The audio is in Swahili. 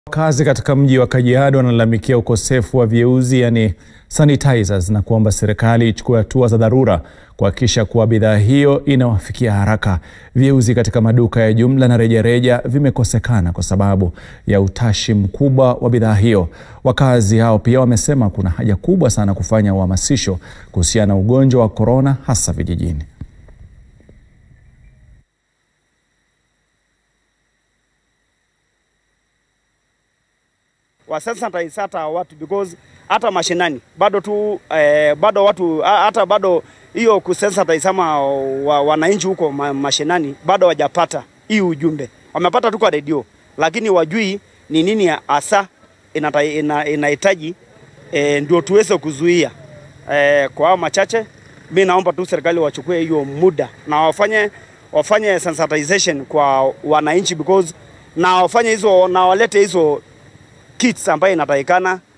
Wakazi katika mji wa Kajiado wanalalamikia ukosefu wa vyeuzi yani sanitizers na kuomba serikali ichukue hatua za dharura kuhakikisha kuwa bidhaa hiyo inawafikia haraka. Vyeuzi katika maduka ya jumla na rejareja vimekosekana kwa sababu ya utashi mkubwa wa bidhaa hiyo. Wakazi hao pia wamesema kuna haja kubwa sana kufanya uhamasisho kuhusiana na ugonjwa wa korona hasa vijijini. wasensitize hata watu because hata mashinani bado tu eh, bado watu ha- hata bado hiyo kusensitize ama wa, wananchi huko ma, mashinani bado wajapata hii ujumbe. Wamepata tu kwa redio, lakini wajui ni nini hasa inata- ina- inahitaji eh, ndio tuweze kuzuia eh, kwa hao machache. Mi naomba tu serikali wachukue hiyo muda na wafanye wafanye sensitization kwa wananchi because na wafanye hizo na walete hizo kits ambayo inatakikana